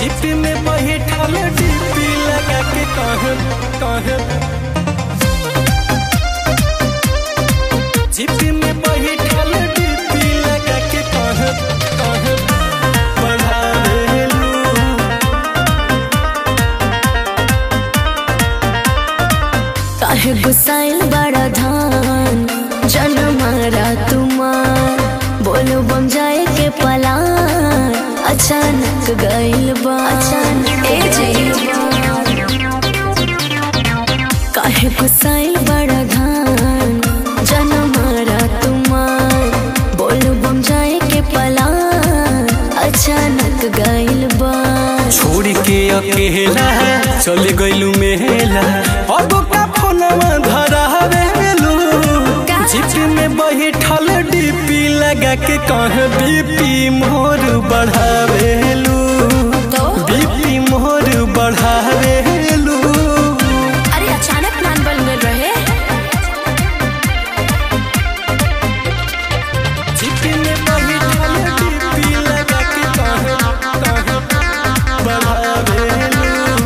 चिप में बैठल डीपी लगा के कहे कहे चिप में बैठल डीपी लगा के कहे कहे बढ़ावेलू काहे गुसाइल बड़ा धान जन मारा तुमार बोलो बम जाए के पलान अचानक गइल बा अचानक ए काहे गुसाइल बड़ा धान जन मारा तुमार बोलो बम जाए के पलान अचानक गइल बा छोड़ के अकेला चले गइलू मेला अब का फोनवा धरावेलू जिप में बैठल डीपी लगा के कहे बीपी मोर बढ़ावेलू तो? बीपी मोर बढ़ावेलू अरे अचानक प्लान बन गए रहे जिप में बैठल डीपी लगा के कहे कहे बढ़ावेलू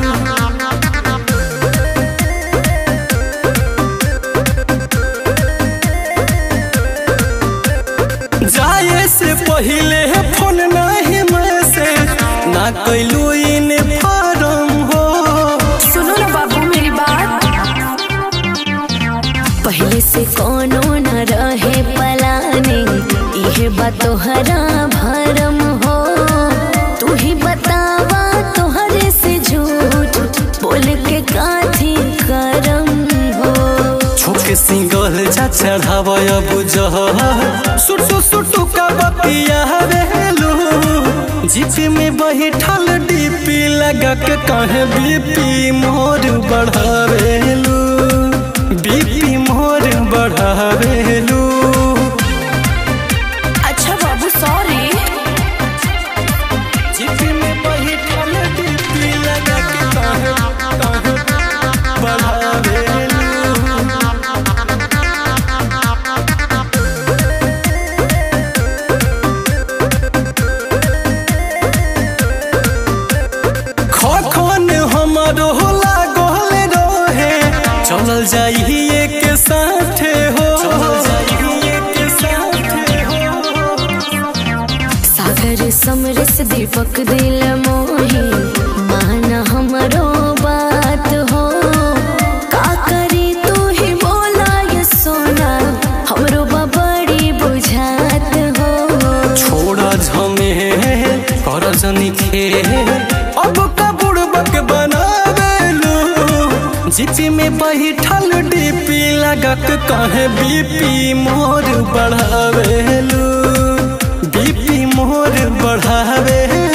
जाए से पहले फोन नहीं मैसेज ना कैलू इन फारम हो सुनो ना बाबू मेरी बात पहले से कोनो न रहे पलाने इहे बात तोहरा भरम हो तू ही बतावा तोहरे से झूठ बोल के काथी करम हो छोके सिंगल जा चढ़ाव अब जह सुट सुट सुट का बतिया रेलू जिप में बैठल डीपी लगा के कहे बीपी मोर बढ़ावेलू बीपी मोर बढ़ावेलू अच्छा बाबू सॉरी जिप में बैठल डीपी लगा के कहे कहे बढ़ावेलू खखन हमारो लागल रहे चलल जाइए के साथे हो सागर समरस दीपक दिल मोही माना हमरो बात हो का करी तू ही बोला ये सोना हमरो बड़ी बुझात हो छोड़ा झमे कर जनी खे अब का बुड़बक बनावेलू जिपी में बैठल डीपी लगक कहे बीपी मोर बढ़ावेलू बीपी मोर बढ़ावेलू